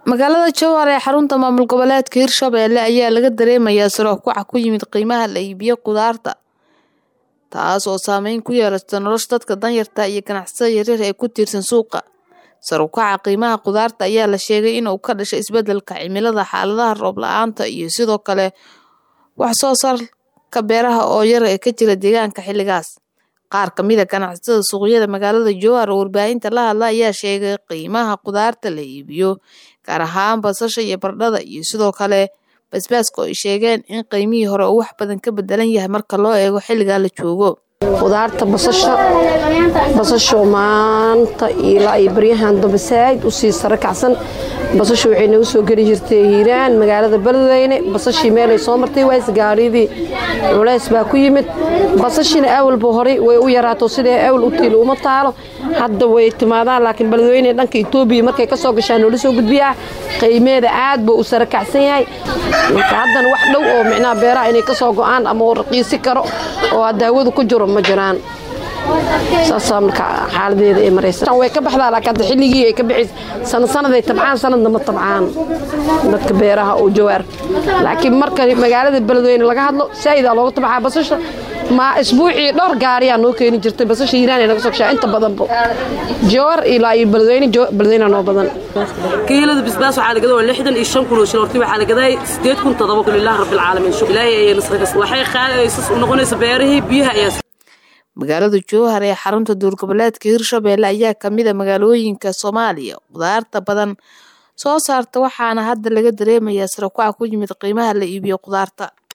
magaalada jowhar ee xarunta maamul goboleedka hirshabelle ayaa laga dareemayaa saro kaca ku yimid qiimaha la iibiyo khudaarta taas oo saameyn ku yeelata nolosha dadka danyarta iyo ganacsatada yaryar ee ku tiirsan suuqa sar u kaca qiimaha khudaarta ayaa la sheegay inuu ka dhashay isbedelka cimilada xaaladaha roob la-aanta iyo sidoo kale wax soo saarka beeraha oo yar ee ka jira deegaanka xilligaas qaar kamid a ganacsatada suuqyada magaalada jowhar oo warbaahinta la hadla ayaa sheegay qiimaha khudaarta la iibiyo gaar ahaan basasha iyo bardhada iyo sidoo kale basbaaska oo ay sheegeen in qiimihii hore uu wax badan ka bedelan yahay marka loo eego xilligaa la joogo khudaarta basasha basasho maanta ilaa iyo baryahan dambe saaid usii sare kacsan basasha waxay nagu soo geli jirtay hiiraan magaalada beledweyne basashii meelay soo martay ways gaariyadii culays baa ku yimid basashina awalba horay way u yaraato sidee awal u tiil uma taalo hadda way timaadaan laakiin beledweyne dhanka etoobiya markay ka soo gashaan noola soo gudbiyaa qiimeeda aad buu u sare kacsan yahay marka haddana wax dhow oo micnaha beeraha inay ka soo go-aan ama uu raqiisi karo oo daawadu ku jiro ma jiraan saasaa marka xaaladeeda ay maraysa way ka baxdaa laakiin hadda xilligii ay ka bixaysa sanad sanaday tabcaan sanadna ma tabcaan dadka beeraha oo jawaar laakiin marka magaalada beledweyne laga hadlo saa'idaa looga tabcaa basasha ma isbuucii dhowr gaariyaa noo keeni jirtay basasha hiiraan naga soo gashaa inta badanba jawar ilaa iyo beledweyne beledweyne noo badan kiilada bisbaas waxaa la gadaa waa lixdan iyo shan kun oo shil horti waxaa la gadaa sideed kun todoba kun ilaahi rabbil caalamiin shukr ilaahay ayay nasrigas waxay qaadaysas u noqonaysa beerihii biyaha ayaa magaalada jowhar ee xarunta duurgoboleedka hirshabelle ayaa kamid a magaalooyinka soomaaliya khudaarta badan soo saarta waxaana hadda laga dareemayaa saro kaca ku yimid qiimaha la iibiyo khudaarta